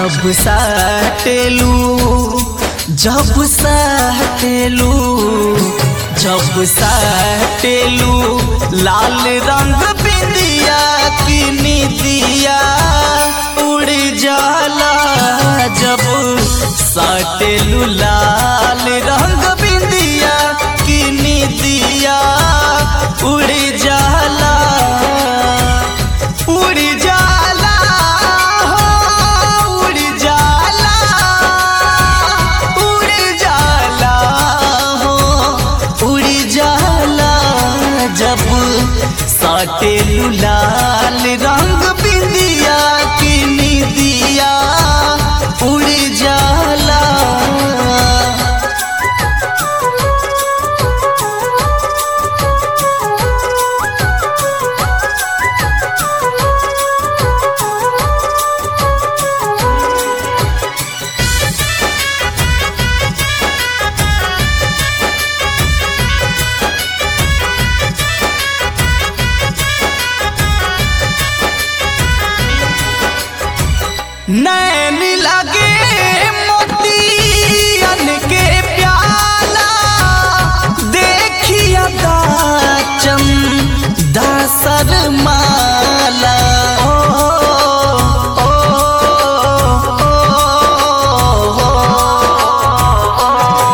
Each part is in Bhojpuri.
जब साटेलू जब साटेलू जब साटेलू लाल रंग बिंदिया की निदिया उड़ जाला जब साटेलू लाल रंग बिंदिया की निदिया उड़ जाला उड़ जाला हो उड़ जाला उड़ जाला हो उड़ जाला जब साटे लाल रंग बिंदिया की निदिया उड़ जाला नैन लगे मोतियन के प्याला देखिया दाचम दासर माला ओ, ओ, ओ, ओ,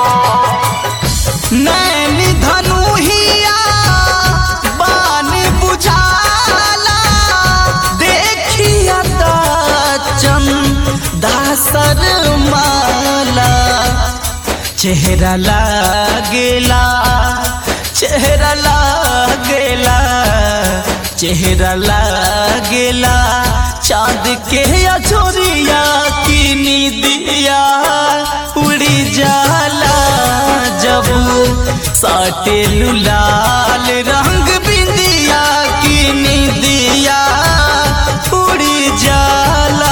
नैन धनुहिया बान बुझाला देखिया दाचम दासर माला चेहरा लागेला चेहरा लागेला चेहरा लागेला चांद के अछोरिया की निदिया उड़ी जाला जब साटे लाल रंग बिंदिया की निदिया उड़ी जाला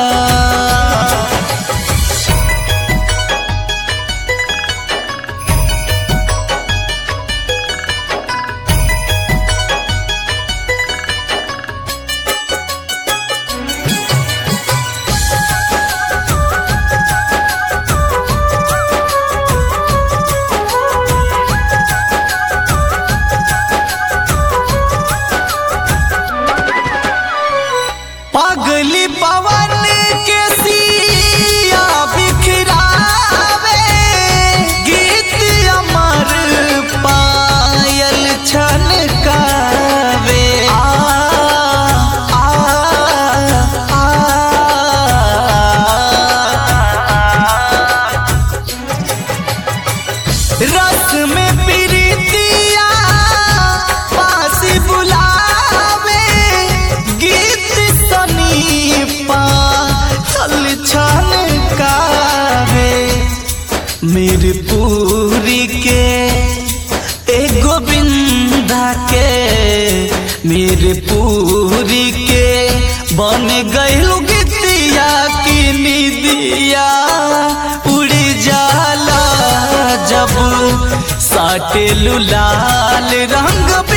पगली पवन के सिया बिखरावे गीत अमर पायल छनकावे आ, आ, आ, रस में प्रीतिया पास बुलावे गीत सनीपा छल छल कावे मेरी पूरी के ए गोविंदा के मेरे पूरी के बन गईलू गीतिया की निदिया उड़ जाला जब साटे लाल रंग